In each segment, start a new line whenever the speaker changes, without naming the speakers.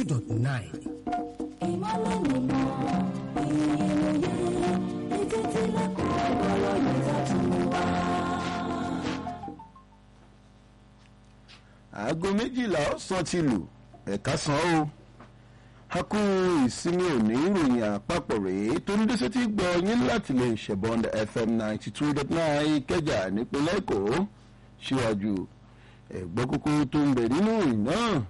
dot nine.
ìmọ̀lẹ̀ nìmọ̀ ìròyìn etí tí lẹ́kọ̀ọ́ ọ̀rọ̀ yóò tún wá.
aago méjìlá ọ̀sán ti lù ẹ̀ka san ó a kú ìsinmi òní ìròyìn àpapọ̀ rèé tó ń dẹ́sẹ̀ tí gbọ́ yín láti lè ṣẹ̀bọ̀n fm ninety two dot nine ìkẹjà nípínlẹ̀ èkó síwájú ẹ̀gbọ́n kókó tó ń bẹ nínú ìrìn náà.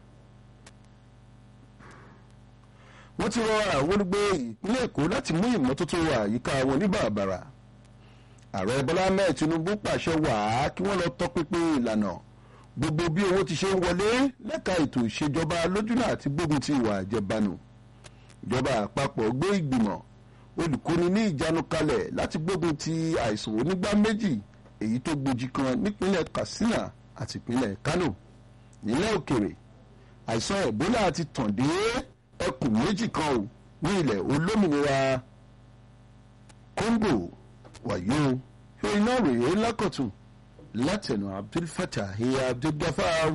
wọ́n ti rọ àwọn olùgbé ìpínlẹ̀ èkó láti mú ìmọ́tótó àyíká wọn ní bàbàrà ààrẹ bọ́lá mẹ́ẹ̀ tinubu pàṣẹ wàá kí wọ́n lọ tọpinpin ìlànà gbogbo bí owó ti ṣe ń wọlé lẹ́ka ètò ìṣèjọba lójúnà àti gbógun ti ìwà àjẹbánu ìjọba àpapọ̀ gbé ìgbìmọ̀ olùkóni ní ìjánu kalẹ̀ láti gbógun ti àìsàn onígbá méjì èyí tó gbòjì kan nípínlẹ̀ katsina àti ìpínlẹ̀ kano nílẹ̀ òkèrè àìsàn ebola ti tàn dé ẹkùn méjì kan ò ní ilẹ̀ olómìnira congo wàyó ìròyìn náà rèé lákọ̀tún látẹnu abdulfatah abdulgafar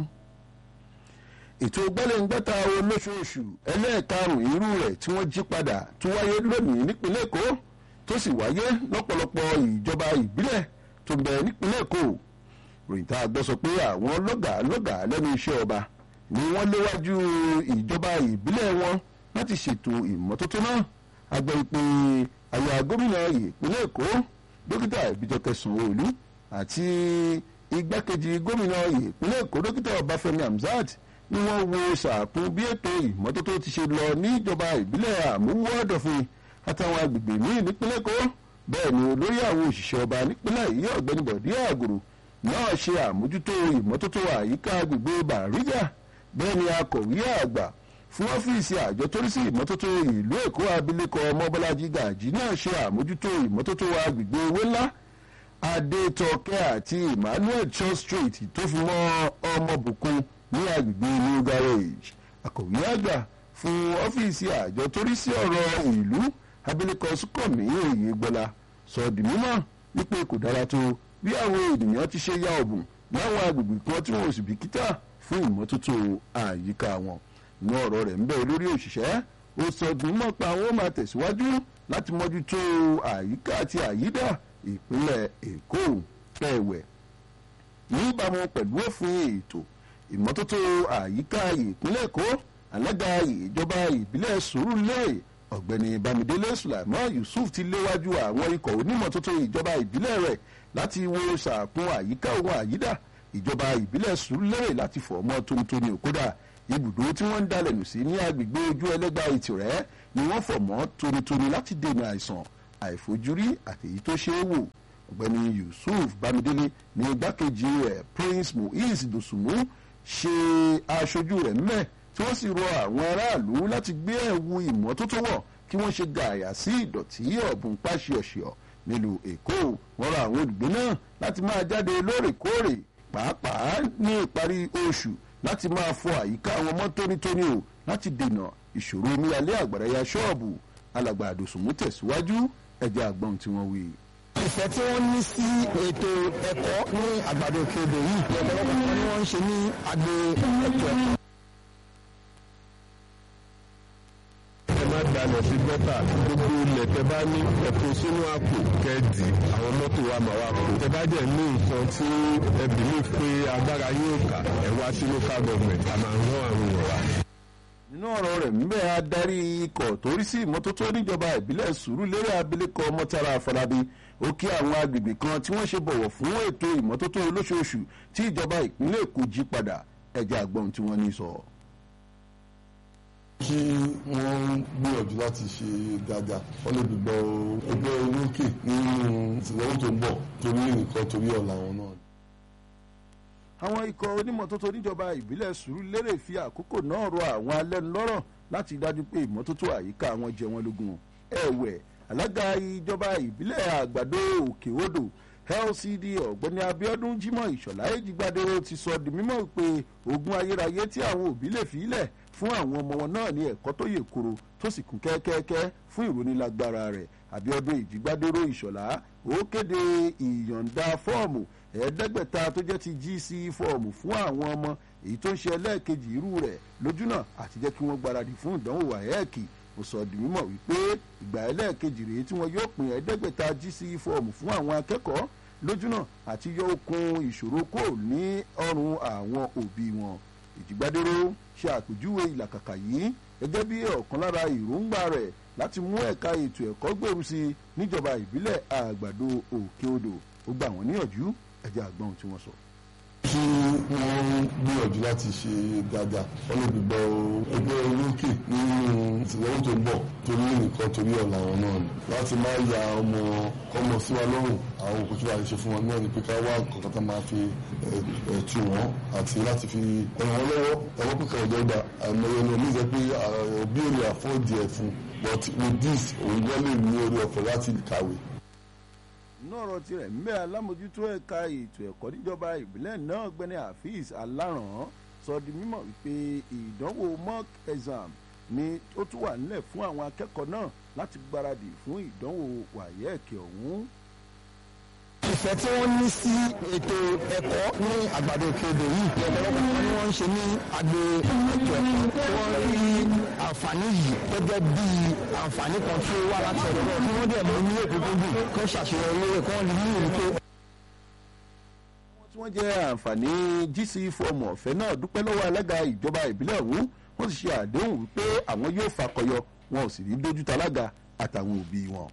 ètò gbẹ́lẹ́ngbẹ́ta olóṣooṣù ẹlẹ́ẹ̀karùn irú rẹ̀ tí wọ́n jí padà tó wáyé lónìí nípínlẹ̀ èkó tó sì wáyé lọ́pọ̀lọpọ̀ ìjọba ìbílẹ̀ tó ń bẹ nípínlẹ̀ èkó ròyìn tá a gbọ́ sọ pé àwọn lọ́gàá lọ́gàá lẹ́nu iṣẹ́ ọba ni wọ́n léwájú ìjọba ìbílẹ̀ wọn láti ṣètò ìmọ́tótó náà agbẹ́ ìpè àyà gómìnà ìpínlẹ̀ èkó dókítà ìbíjọkẹ́ sanwó-olú àti igbákejì gómìnà ìpínlẹ̀ èkó dókítà ọbáfẹ́mi hamzat ni wọ́n wo sàkún bí ètò ìmọ́tótó ti ṣe lọ níjọba ìbílẹ̀ àmúwọ́ ọ̀dọ̀fin àtàwọn agbègbè míì nípínlẹ̀ èkó bẹ́ẹ̀ ni olórí àwọn òṣìṣẹ́ ọba nípínlẹ̀ yìí ọ̀gbẹ́ni bọ̀dí àgùrù náà ṣe àmójútó ìmọ́tótó àyíká agbègbè bàrígà bẹ́ẹ̀ ni akọ̀wé àgbà fún ọ́fíìsì àjọ tó rí sí ìmọ́tótó ìlú èkó abilékọ ọmọbọ́lájí gàjí náà ṣe àmójútó ìmọ́tótó agbègbè owó ńlá adétọkẹ́ àti emmanuel church street tó fi mọ́ ọmọbùkún ní agbègbè new garage akọ̀wé àgbà fún ọ́fíìsì àjọ tó rí sí ọ̀rọ̀ ìlú abilékọ sùkọ̀mí òyìnbọ́lá sọ di mímọ́ wípé kò dára tó bí àwọn ènìyàn ti ṣe ya ọ̀bùn láwọn agbègbè kan tí wọn ò sì bìkítà fún ìmọ́tótó àyíká wọn ní ọ̀rọ̀ rẹ̀ ń bẹ lórí òṣìṣẹ́ ó sọ di mímọ́ pé àwọn máa tẹ̀síwájú láti mójútó àyíká àti àyídà ìpínlẹ̀ èkó kẹwẹ̀ níbàámu pẹ̀lú òfin ètò ìmọ́tótó àyíká ìpínlẹ̀ èkó alága ìjọba ìbílẹ̀ sùúrùlérè ọ̀gbẹ́ni bámidélé sulaimon yusuf ti léwájú àwọn ikọ̀ onímọ̀tótó ìjọba ìbílẹ̀ rẹ̀ láti wo sàkún àyíká ohun àyídà ìjọba ìbílẹ̀ sùúrùlérè láti fọ̀ mọ́ tónítóní òkúdà ibùdó tí wọ́n ń dalẹ̀ nù sí ní agbègbè ojú ẹlẹ́gbà ìtìrẹ́ ni wọ́n fọ̀ mọ́ tónítóní láti dènà àìsàn àìfojúrí àtèyí tó ṣeé wò ọ̀gbẹ́ni yusuf bámidélé ní igbákejì rẹ̀ prince muiz dosunmu ṣe aṣojú rẹ̀ mẹ́ tí wọ́n sì rọ àwọn aráàlú láti gbé ẹ̀wù ìmọ́tótó wọ̀ kí wọ́n ṣe gààyà sí ìdọ̀tí ọ̀bùn páṣíọ̀ṣìọ̀ nílùú èkó wọ́n rọ àwọn olùgbé náà láti máa jáde lóòrèkóòrè pàápàá ní ìparí oṣù láti máa fọ àyíká àwọn mọ́ tónítóní o láti dènà ìṣòro omíyalé àgbàrá ya ṣọ́ọ̀bù alàgbà àdòsùnmù tẹ̀síwájú ẹ̀jẹ̀ àgbọ̀n tí wọ́n wí.
ìfẹ́ tí wọ́n ní sí ètò ẹ̀kọ́ ní àgbàdo òkèèdè yìí ọ̀pọ̀lọpọ̀ ni wọ́n ń ṣe ní agbo ètò ẹ̀kọ́.
ẹ má dalẹ̀ sí gọ́tà gbogbo ilẹ̀ tẹ bá ní ẹ̀kọ́ sínú àpò kẹ́ẹ̀dì àwọn mọ́tò wa mà wá kó tẹ bá jẹ́ ní nǹkan tí ẹ bìlí pé agbára yóò kà ẹ wá sí local government a máa rán àwọn èèyàn wa.
nínú ọ̀rọ̀ rẹ̀ ńbẹ́ adarí ikọ̀ tó rí sí ìmọ́tótó níjọba ìbílẹ̀ sùúrùlérè abilékọ mọ́tàrà àfọlábí ó kí àwọn agbègbè kan tí wọ́n ṣe bọ̀wọ̀ fún ètò ìmọ́tótó olóṣooṣù tí ìjọba ìpínlẹ̀ èkó jí padà ẹ̀jẹ̀ àgbọ̀n tí wọ́n ní sọ.
kí wọ́n gbìyànjú láti ṣe dáadáa wọ́n lè gbígbọ́ ẹgbẹ́ olókè nínú ìtìlẹ́wọ́ tó ń bọ̀ torí nǹkan torí ọ̀la wọn náà.
àwọn ikọ̀ onímọ̀tótó níjọba ìbílẹ̀ sùúrùlérè fi àkókò náà rọ àwọn alẹ́nulọ́rọ̀ láti dájú pé ìmọ́tótó àyíká wọn jẹ wọn lógún ẹ̀wẹ̀ alága ìjọba ìbílẹ̀ àgbàdo òkè odò lcd ọ̀gbẹ́ni abiodun jimoh ìṣọ̀lá èjìgbàdé ti sọ di mímọ́ pé ogun ayérayé tí àwọn òbí lè fi ilẹ̀ fún àwọn ọmọ wọn náà ní ẹ̀kọ́ tó yè koro tó sì kún kẹ́kẹ́kẹ́ fún ìrónilágbára rẹ̀ abiodun ìjìgbàdéró ìṣọ̀lá ó kéde ìyọ̀ǹda fọ́ọ̀mù ẹ̀ẹ́dẹ́gbẹ̀ta tó jẹ́ ti gc fọ́ọ̀mù fún àwọn ọmọ èyí tó ń ṣe ẹlẹ́ẹ̀kejì irú rẹ̀ lójúnà àti jẹ́ kí wọ́n gbáradì fún ìdánwò wáyẹ́ẹ̀kì ó sọ di mímọ̀ wípé ìgbà ẹlẹ́ẹ̀kejì rèé tí wọ́n yóò pín ẹ̀ẹ́dẹ́gbẹ̀ta GCE fọ́ọ̀mù fún àwọn akẹ́kọ̀ọ́ lójúnà àti yọ okun ìṣòro kúrò ní ọrùn àwọn òbí wọn ìjìgbádéró ṣe àpèjúwe ìlàkàkà yìí gẹ́gẹ́ bí ọ̀kan lára èròǹgbà rẹ̀ láti mú ẹ̀ka ètò ẹ̀kọ́ gbèrú sí i níjọba ìbílẹ̀ àgbàdo òkè odò ó gbà wọ́n níyànjú ẹ̀jẹ̀ àgbọ̀n tí wọ́n sọ.
kí wọ́n gbìyànjú láti ṣe dáadáa wọ́n lè gbígbọ́ ẹgbẹ́ olókè nínú ìtìlẹ́yìn tó ń bọ̀ torí nìkan torí ọ̀la wọn náà ni láti má ya ọmọ ọmọ sí wa lọ́rùn àwọn òkú tí wàá ṣe fún wọn náà ni pé ká wá nǹkan kan tó máa fi ẹ̀tù wọn àti láti fi ràn wọ́n lọ́wọ́ ẹ̀wọ́n pé kàwé dọ́gba àìmọye ni omi jẹ́ pé òbí ò lè àfọ́ọ̀dì ẹ̀ fún but with this òun gbọ́ lè ní orí ọ̀fẹ́ láti kàwé
inú ọ̀rọ̀ tirẹ̀ ń bẹ́ alámòjútó ẹ̀ka ètò ẹ̀kọ́ níjọba ìbílẹ̀ náà gbẹ́ni Hafiz aláràn sọ di mímọ̀ wípé ìdánwò mock exam ni ó tún wà nílẹ̀ fún àwọn akẹ́kọ̀ọ́ náà láti gbáradì fún ìdánwò wáyẹ́ẹ̀kì ọ̀hún.
ìfẹ́ tí wọ́n ní sí ètò ẹ̀kọ́ ní àgbàdo òkèèdè yìí ọ̀pọ̀lọpọ̀ ni wọ́n ń ṣe ní agbo ètò ẹ̀kọ́ tí wọ́n rí àǹfààní yìí gẹ́gẹ́ bí àǹfààní kan tí ó wà láti ọ̀dọ̀ náà tí wọ́n dẹ̀ mú ní òkúnkúndùn kó ṣàṣeyọrí rẹ̀ kó wọ́n lè ní ìlú tó.
tí wọ́n jẹ́ àǹfààní GCE fọ́ọ̀mù ọ̀fẹ́ náà dúpẹ́ lọ́wọ́ alága ìjọba ìbílẹ̀ ọ̀hún wọ́n sì ṣe àdéhùn wípé àwọn yóò fakọyọ wọn ò sì ní dójútà alága àtàwọn òbí wọn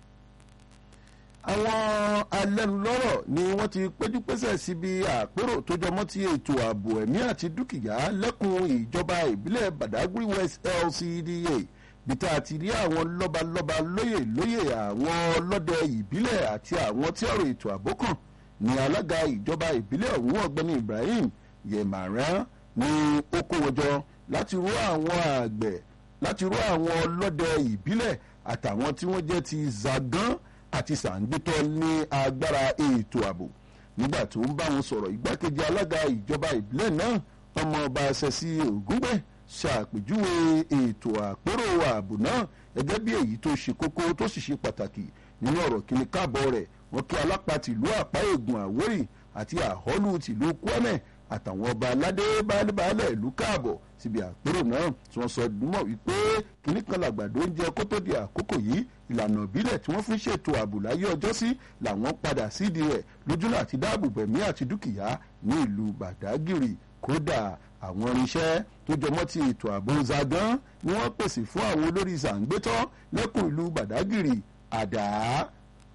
àwọn alẹ́nulọ́rọ̀ ni wọ́n ti péjúpésẹ̀ síbi àpérò tó jọmọ́ ti ètò ààbò ẹ̀mí àti dúkìá lẹ́kùn ìjọba ìbílẹ̀ Badagry West LCDA bí tá a ti rí àwọn lọ́balọ́ba lóyè lóyè àwọn ọlọ́dẹ ìbílẹ̀ àti àwọn tí ọ̀rọ̀ ètò ààbò kàn ní alága ìjọba ìbílẹ̀ ọ̀hún ọ̀gbẹ́ni Ibrahim Yemaran ní ó kó wọn jọ láti rú àwọn àgbẹ̀ láti rú àwọn ọlọ́dẹ ìbílẹ̀ àtàwọn tí wọ́n jẹ́ ti Zagan àti sàǹgbétọ́ ní agbára ètò ààbò nígbà tó ń bá wọn sọ̀rọ̀ igbákejì alága ìjọba ìbílẹ̀ náà ọmọọba ṣẹ̀sí ògúngbẹ̀ ṣàpèjúwe ètò àpérò ààbò náà gẹ́gẹ́ bí èyí tó ṣe kókó tó sì ṣe pàtàkì nínú ọ̀rọ̀ kíni káàbọ̀ rẹ̀ wọ́n kí alápá tìlú àpá ègùn àwórì àti àhọ́lù tìlú kwẹ́mẹ̀ àtàwọn ọba aládé baálẹ̀ ìlú káàbọ̀ síbi àpérò náà tí wọ́n sọ dúnmọ̀ wípé kínní kan làgbàdo oúnjẹ kó tó di àkókò yìí ìlànà ìbílẹ̀ tí wọ́n fi ṣètò ààbò láyé ọjọ́ sí làwọn padà sídìí rẹ̀ lójúnà àti dáàbò bẹ̀mí àti dúkìá ní ìlú Bàdágìrì kódà àwọn irinṣẹ́ tó jọmọ́ ti ètò ààbò zagan ni wọ́n pèsè fún àwọn olórí zàǹgbétọ́ lẹ́kùn ìlú Bàdágìrì àdá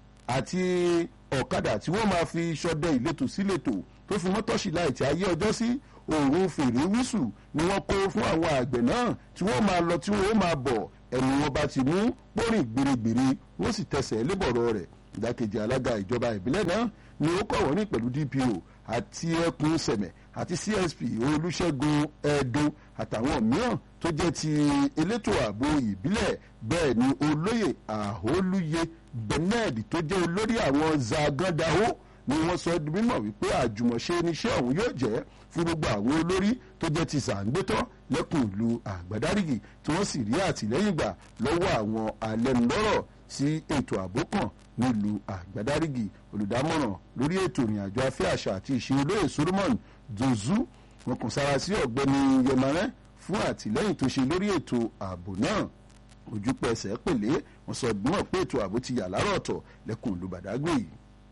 àti ọ̀kadà tí wọ́n máa fi ṣọdẹ ìletò síletò tó fi mọ́tọ́ṣì láìtì ayé ọjọ́ sí òòrùn fèrè wísù ni wọ́n kó fún àwọn àgbẹ̀ náà tí wọ́n máa lọ tí wọ́n máa bọ̀ ẹnu wọn bá ti mú pọ́rìn gbèrègbèrè wọ́n sì tẹsẹ̀ lébọ̀rọ̀ rẹ̀ ìdákejì alága ìjọba ìbílẹ̀ náà ni ó kọ̀wọ́ ní pẹ̀lú DPO àti ẹkùn sẹ̀mẹ̀ àti CSP olùṣègùn ẹ̀ẹ́dùn àtàwọn mìíràn tó jẹ́ ti elétò ààbò ìbílẹ̀ bẹ́ẹ̀ ni olóyè àhólúyè Bernard tó jẹ́ olórí àwọn zagandaho ni wọ́n sọ di mímọ̀ wípé àjùmọ̀ṣe níṣẹ́ ọ̀hún yóò jẹ́ fún gbogbo àwọn olórí tó jẹ́ ti sàǹgbétọ́ lẹ́kùn ìlú àgbàdárígì tí wọ́n sì rí àtìlẹ́yìn gbà lọ́wọ́ àwọn alẹ́nulọ́rọ̀ sí ètò ààbò kan nílùú àgbàdárígì olùdámọ̀ràn lórí ètò ìrìnàjò afẹ́ àṣà àti ìṣe olóyè Solomon Dozu wọn kàn sára sí ọ̀gbẹ́ni Yẹmarẹ́ fún àtìlẹ́yìn tó ṣe lórí ètò ààbò náà ojúpẹsẹ̀ pèlé wọn sọ gbọ́n pé ètò ààbò ti yà lárọ̀ ọ̀tọ̀ lẹ́kùn ìlú Badagry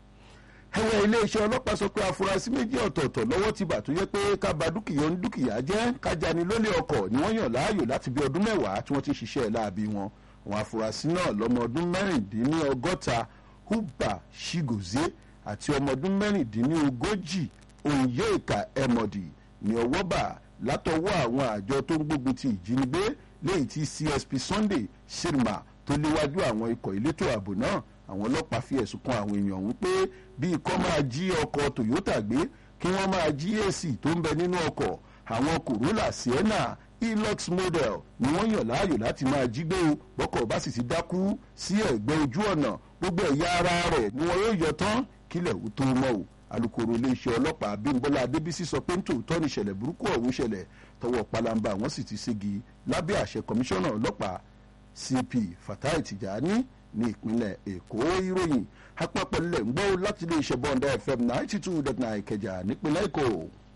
ẹ̀wẹ̀ iléeṣẹ́ ọlọ́pàá sọ pé afurasí méjì ọ̀tọ̀ọ̀tọ̀ lọ́wọ́ ti bà tó yẹ pé ká ba dúkìá ń dúkìá jẹ́ kájani lólè ọkọ̀ ni wọ́n yàn láàyò láti bí ọdún mẹ́wàá tí wọ́n ti ṣiṣẹ́ láabi wọn àwọn afurasí náà lọ́mọ ọdún mẹ́rìndínlọ́gọ́ta Uba Shigozie àti ọmọ ọdún mẹ́rìndínlógójì Onyeka Emodi ní ọwọ́ bà látọwọ́ àwọn àjọ tó ń gbógun ti ìjínigbé lẹ́yìn tí CSP Sunday Shirma tó léwájú àwọn ikọ̀ elétò ààbò náà àwọn ọlọ́pàá fi ẹ̀sùn kan àwọn èèyàn ọ̀hún pé bí ikọ́ máa jí ọkọ̀ Toyota gbé kí wọ́n máa jí AC tó ń bẹ nínú ọkọ̀ àwọn Corolla Sienna Hilux model ni wọ́n yàn láàyò láti máa jí gbé o bọ́kọ̀ bá sì ti dákú sí ẹ̀gbẹ́ ojú ọ̀nà gbogbo ẹ̀yà ara rẹ̀ ni wọ́n yóò yọ tán kílẹ̀ ò tó mọ́ o alukoro iléeṣẹ́ ọlọ́pàá Abímbọ́lá Adébísí sọ pé nítòótọ́ ní ìṣẹ̀lẹ̀ burúkú ọ̀hún ṣẹlẹ̀ tọwọ́ palamba wọ́n sì ti ségi lábẹ́ àṣẹ kọmíṣánná ọlọ́pàá CP Fatai Tijani ní ìpínlẹ̀ Èkó ìròyìn apapọ̀ nílẹ̀ ń gbọ́ láti ilé iṣẹ́ bọ́ńdà FM ninety two dot nine Ìkẹjà nípínlẹ̀ Èkó.